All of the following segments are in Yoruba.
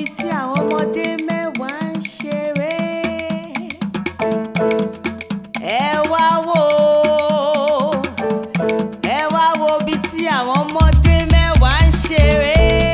tí àwọn ọmọdé mẹ́wàá ń ṣeré. ẹ wá wò ó ẹ wá wo ibi tí àwọn ọmọdé mẹ́wàá ń ṣeré.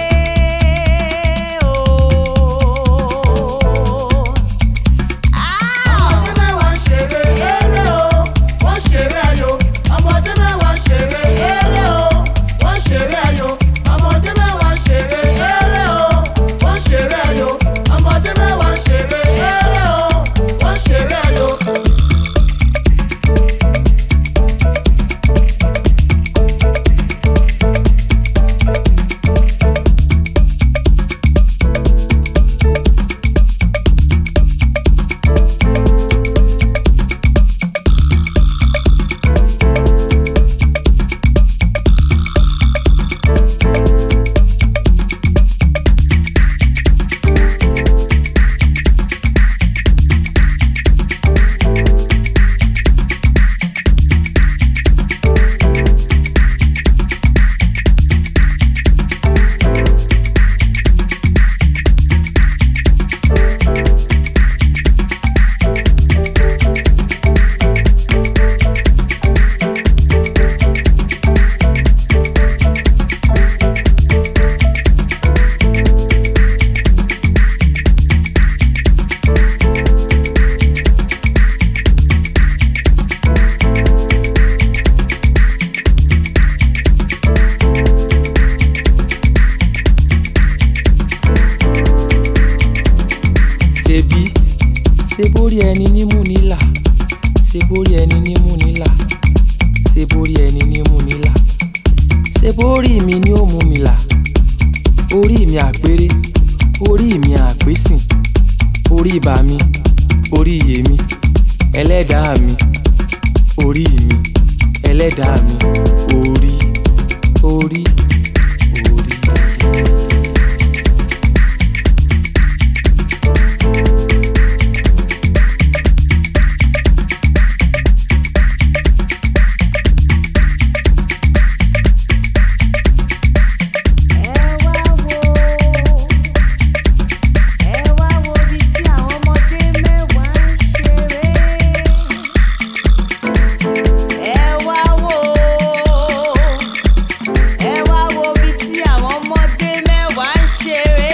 ooo. Ah! ọmọdé mẹ́wàá ń ṣeré eré o wọ́n ṣeré ayò ọmọdé mẹ́wàá ń ṣeré eré o wọ́n ṣeré ayò ọmọdé mẹ́wàá ń ṣeré eré o wọ́n ṣeré ayò ọmọdé mẹ́wàá ń ṣeré eré o wọ́n ṣeré ayò. ṣebí ṣe borí ẹni nímú nílà ṣe borí ẹni nímú nílà ṣe borí ẹni nímú nílà ṣe borí mi ni ó mú mi là orí mi àpérè orí mi àpésìn orí ibà mi orí iyè mi ẹlẹ́dàá mi orí mi ẹlẹ́dàá mi orí orí orí. ẹ wá wò ó ẹ wá wo ibi tí àwọn ọmọdé mẹ́wàá ń ṣeré. ẹ wá wò ó ẹ wá wo ibi tí àwọn ọmọdé mẹ́wàá ń ṣeré.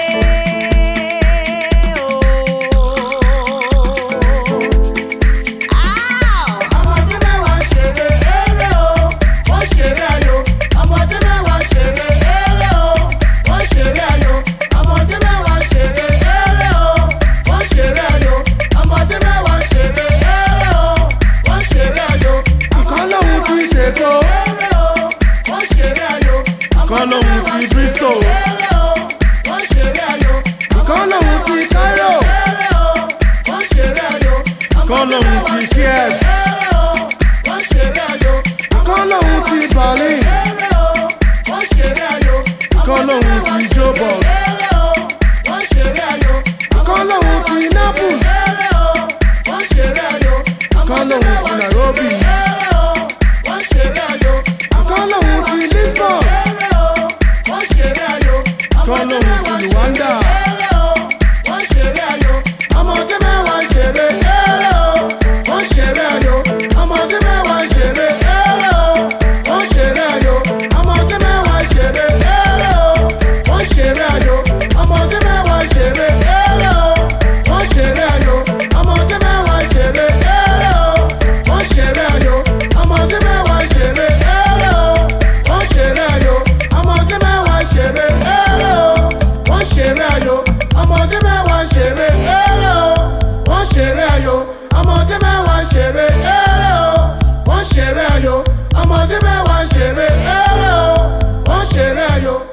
ooo. ọmọdé mẹ́wàá ń ṣeré eré o wọ́n ṣeré ayò ọmọdé mẹ́wàá ń ṣeré eré o wọ́n ṣeré ayò ọmọdé mẹ́wàá ń ṣeré eré o wọ́n ṣeré ayò ọmọdé mẹ́wàá ń ṣeré eré o wọ́n ṣeré ayò. Ìkan lòun ti ṣètò. eré o wọ́n ṣeré ayò Ìkan lòun ti Bristol. eré o wọ́n ṣeré ayò Ìkan lòun ti Cairo. eré o wọ́n ṣeré ayò Ìkan lòun ti Kiev. eré o wọ́n ṣeré ayò. Ìkan lòun ti Berlin. Eré o, wọ́n ṣeré ayò. Ìkan lòun ti Joburg. Eré o, wọ́n ṣeré ayò. Ìkan lòun ti Naples. Eré o, wọ́n ṣeré ayò. Ìkan lòun ti Nairobi. Eré o, wọ́n ṣeré ayò. Ìkan lòun ti Lisbon. Eré o, wọ́n ṣeré ayò. Ìkan lòun ti Luanda. Eré o, wọ́n ṣeré ayò. Ọmọdé mẹ́wàá ń ṣeré. Eré o, wọ́n ṣeré ayò. Ọmọdé mẹ́wàá ń ṣeré. Eré o, wọ́n ṣeré ayò. Ọmọdé mẹ́wàá ń ṣeré. Eré o, wọ́n ṣeré ayò. Ọmọdé mẹ́wàá ń ṣeré. Eré o, wọ́n ṣeré ayò. Ọmọdé mẹ́wàá ń ṣeré. Eré o, wọ́n ṣeré ayò. Ọmọdé mẹ́wàá ń ṣeré. Eré o, wọ́n ṣeré ayò. Ọmọdé mẹ́wàá ń ṣeré. Eré o, wọ́n ṣeré ayò. Ọmọdé mẹ́wàá ń ṣeré. Eré o, wọ́n ṣeré ayò. Ọmọdé mẹ́wàá ń ṣeré. Eré o, wọ́n ṣeré ayò. Ọmọdé mẹ́wàá ń ṣeré. Eré o, wọ́n ṣeré ayò.